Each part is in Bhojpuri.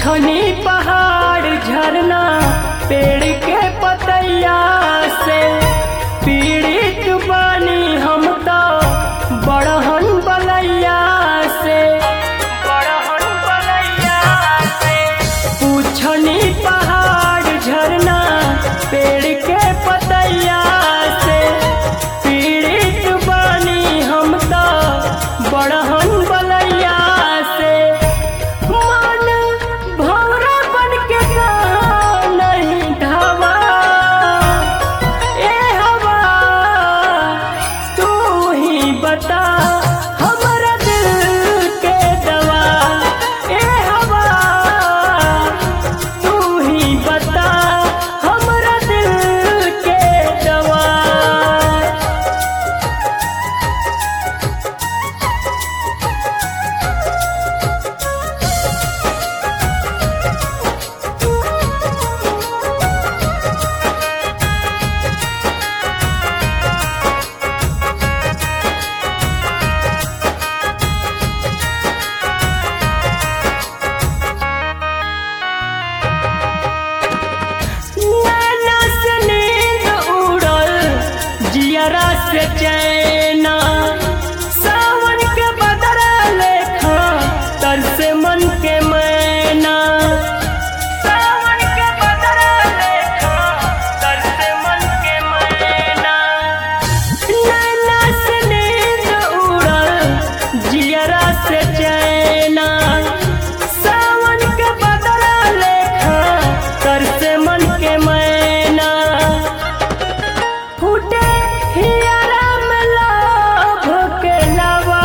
पूछनी पहाड़ झरना पेड़ के पतैया से पीड़ित बानी हम तो बड़हन बलैया से बड़हन बलैया से पूछनी पहाड़ झरना पेड़ के पतैया से पीड़ित बानी हम तो बड़हन बलैया से मन भौरा बन के कहाँ नहीं ढावा ए हवा तू ही बता हमरा दिल के दवा ए हवा तू ही बता हमरा दिल के दवा नैना से नींद उड़ल जियरा से चैना सावन के बदरा लेखा तर से मन के मैना सावन के बदरा लेखा तर से मन के मैना नैना से नींद उड़ल जियरा से चैना सावन के बदरा लेखा कर से मन के मैना फूटे हियरा में लाभ के लावा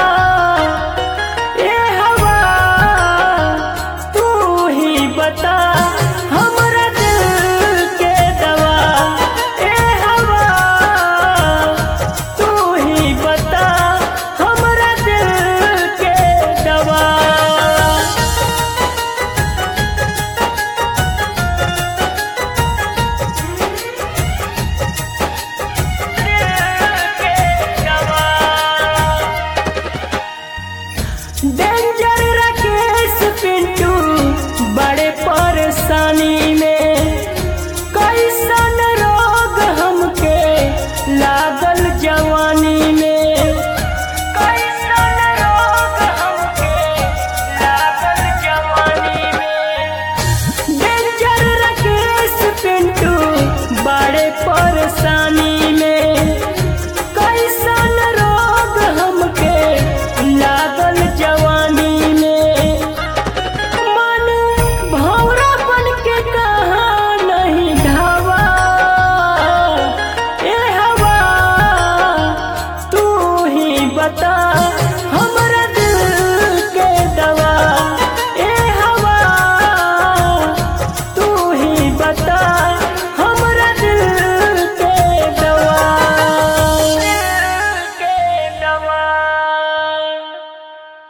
ए हवा तू ही बता हमरा दिल के दवा ए हवा तू ही बता हमरा दिल के दवा डेंजर राकेश पिंटू बड़े परेशानी में कैसन रोग हमके लागल जवानी में कैसन रोग हमके लागल जवानी में डेंजर राकेश पिंटू बड़े परेशानी में कैसन रोग हमके लागल जवानी में मन भौरा बन के कहाँ नहीं ढावा ए हवा तू ही बता हमरा